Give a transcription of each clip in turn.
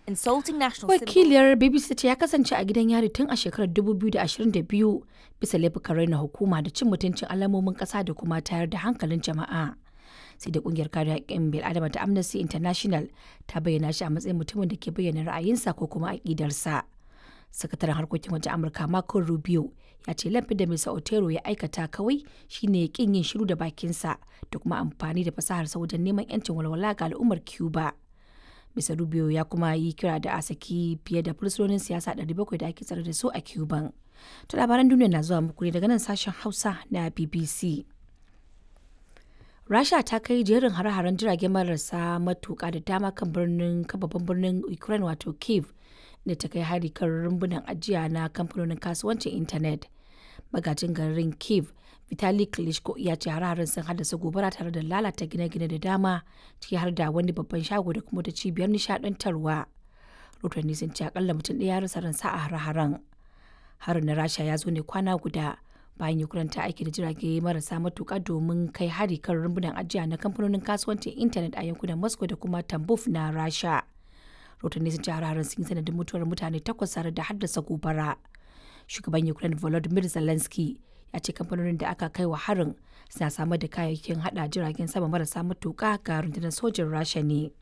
insulting national symbols. Wakiliyar BBC ta ce ya kasance a gidan yari tun a shekarar 2022 bisa laifukan raina hukuma da cin mutuncin alamomin ƙasa da kuma tayar da hankalin jama'a. Sai da kungiyar kare haƙƙin bil'adama ta Amnesty International ta bayyana shi a matsayin mutumin da ke bayyana ra'ayinsa ko kuma aƙidarsa. Sakataren harkokin wajen Amurka Marco Rubio ya ce laifin da Mr. Otero ya aikata kawai shine kin yin shiru da bakinsa da kuma amfani da fasaharsa wajen neman 'yancin walwala ga al'ummar Cuba. Mr. Rubio ya kuma yi kira da a saki fiye da fursunonin siyasa 700 da ake tsare da su a Cuban. To labaran duniya na zuwa muku ne daga nan sashen Hausa na BBC. Rasha ta kai jerin hare-haren jirage marasa matuƙa da dama kan birnin kan babban birnin Ukraine wato Kiev da ta kai hari kan rumbunan ajiya na kamfanonin kasuwancin intanet. Magajin garin Kiev Vitali Klitschko ya ce hare-haren sun haddasa gobara tare da lalata gine-gine da dama ciki har da wani babban shago da kuma ta cibiyar nishadantarwa. Rotanni sun ce akalla mutum ɗaya ya rasa ransa a hare-haren. Harin na Rasha ya zo ne kwana guda bayan Ukraine ta aiki da jirage marasa matuƙa domin kai hari kan rumbunan ajiya na kamfanonin kasuwancin intanet a yankunan Moscow da kuma Tambov na Rasha. Rotanni sun ce hare-haren sun yi sanadin mutuwar mutane takwas tare da haddasa gobara. Shugaban Ukraine Volodymyr Zelensky ya ce kamfanonin da aka kai wa harin suna samar da kayayyakin hada jiragen sama marasa matuƙa ga rundunar sojin rasha ne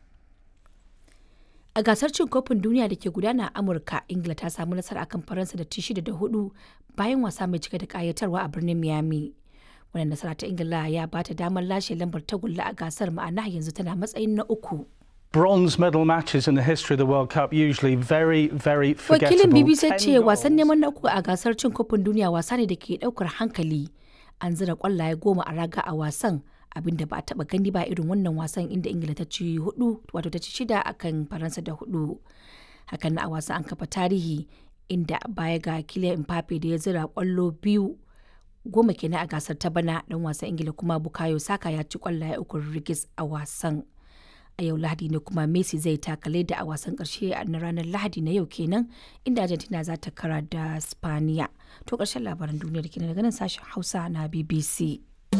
a gasar cin kofin duniya da ke gudana a amurka ingila ta samu nasara akan faransa da ci shida da hudu bayan wasa mai cike da kayatarwa a birnin miami wannan nasara ta ingila ya ba ta damar lashe lambar tagulla a gasar ma'ana yanzu tana matsayin na uku Bronze medal matches in the history of the World Cup usually very, very forgettable. wakilin bbc Ten ce wasan goals. neman na uku a gasar cin kofin duniya wasa ne da ke daukar hankali an zira kwallaye goma a raga a wasan abinda ba a taba gani ba irin wannan wasan inda ingila ta ci hudu wato ta ci shida akan faransa da hudu hakan na a wasan an kafa tarihi inda baya ga Kylian Mbappe da ya zira kwallo biyu goma kenan a gasar ta bana dan wasan ingila kuma bukayo saka ya ci kwallaye uku rigis a wasan a yau lahadi ne kuma messi zai takale da a wasan karshe na ranar lahadi na yau kenan inda argentina za ta kara da spaniya to karshen labaran duniyar kenan daga nan sashen hausa na bbc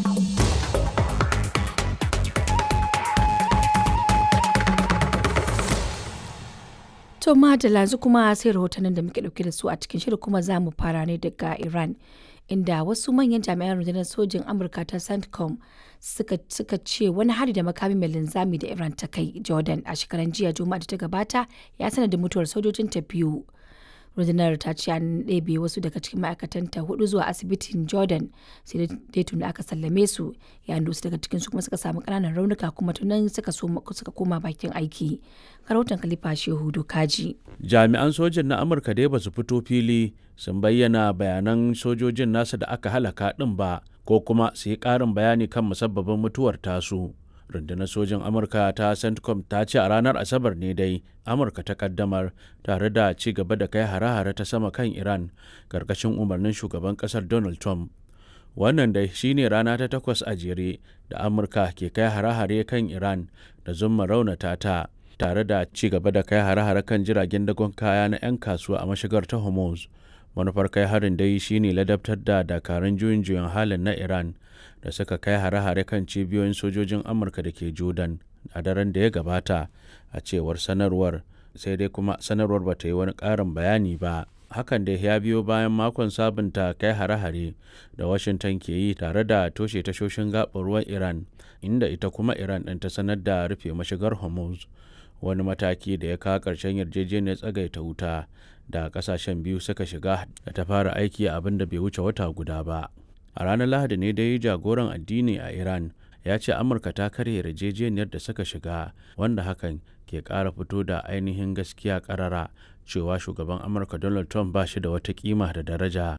To madalla yanzu kuma sai rahotannin da muke dauke da su a cikin shirin kuma za mu fara ne daga Iran. Inda wasu manyan jami'an rundunar sojin Amurka ta CENTCOM suka, suka ce wani hari da makami mai linzami da Iran ta kai Jordan a shekaran jiya Juma'a da ta gabata ya sanar da mutuwar sojojin ta biyu. rundunar ta ce an ɗebe wasu daga cikin ma'aikatanta hudu zuwa asibitin jordan sai dai tuni aka sallame su yayin da wasu daga cikin su kuma suka samu ƙananan raunuka kuma tunan suka suka koma bakin aiki karautan kalifa shehu dokaji jami'an sojin na amurka dai ba su fito fili sun bayyana bayanan sojojin nasa da aka halaka ɗin ba ko kuma su yi ƙarin bayani kan musabbabin mutuwar tasu rundunar sojin amurka ta centcom ta ce a ranar asabar ne dai amurka ta kaddamar tare da ci gaba da kai hare-hare ta sama kan iran karkashin umarnin shugaban kasar donald trump wannan dai shine rana ta takwas a jere da amurka ke kai hare-hare kan iran da zumma raunata ta tare da ci gaba da kai hare-hare kan jiragen dagon kaya na 'yan kasuwa a mashigar ta hormuz manufar kai harin dai shine ladabtar da dakarun juyin juyin halin na iran da suka kai hare-hare kan cibiyoyin sojojin amurka da ke jordan a daren da ya gabata a cewar sanarwar sai dai kuma sanarwar ba ta yi wani ƙarin bayani ba hakan da ya biyo bayan makon sabunta kai hare-hare da washington ke yi tare da toshe tashoshin gaɓar ruwan iran inda ita kuma iran ɗin ta sanar da rufe mashigar hormuz wani mataki da ya kawo ƙarshen yarjejeniyar tsagaita wuta da ƙasashen biyu suka shiga da ta fara aiki a abin da bai wuce wata guda ba a ranar lahadi ne dai jagoran addini a iran ya ce amurka ta karya yarjejeniyar da suka shiga wanda hakan ke ƙara fito da ainihin gaskiya ƙarara cewa shugaban amurka donald trump ba shi da wata kima da daraja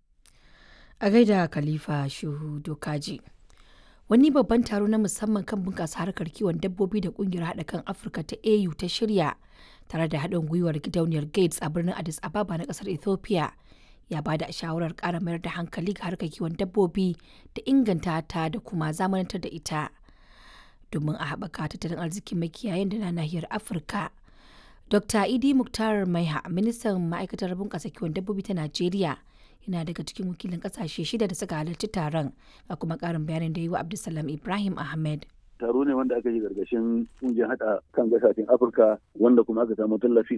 a gaida khalifa shehu dokaji wani babban taro na musamman kan bunƙasa harkar kiwon dabbobi da ƙungiyar haɗa kan afirka ta au ta shirya tare da haɗin gwiwar gidauniyar gates a birnin addis ababa na ƙasar ethiopia ya ba da shawarar ƙara mayar da hankali ga harkar kiwon dabbobi da inganta ta da kuma zamanantar da ita domin a haɓaka tattalin arzikin makiyayan da na nahiyar afirka dr idi muktar maiha ministan ma'aikatar bunƙasa kiwon dabbobi ta najeriya yana daga cikin wakilin ƙasashe shida da suka halarci taron ga kuma ƙarin bayanin da yi wa abdulsalam ibrahim ahmed taro ne wanda aka yi gargashin kungiyar hada kan gasashen afirka wanda kuma aka samu tallafi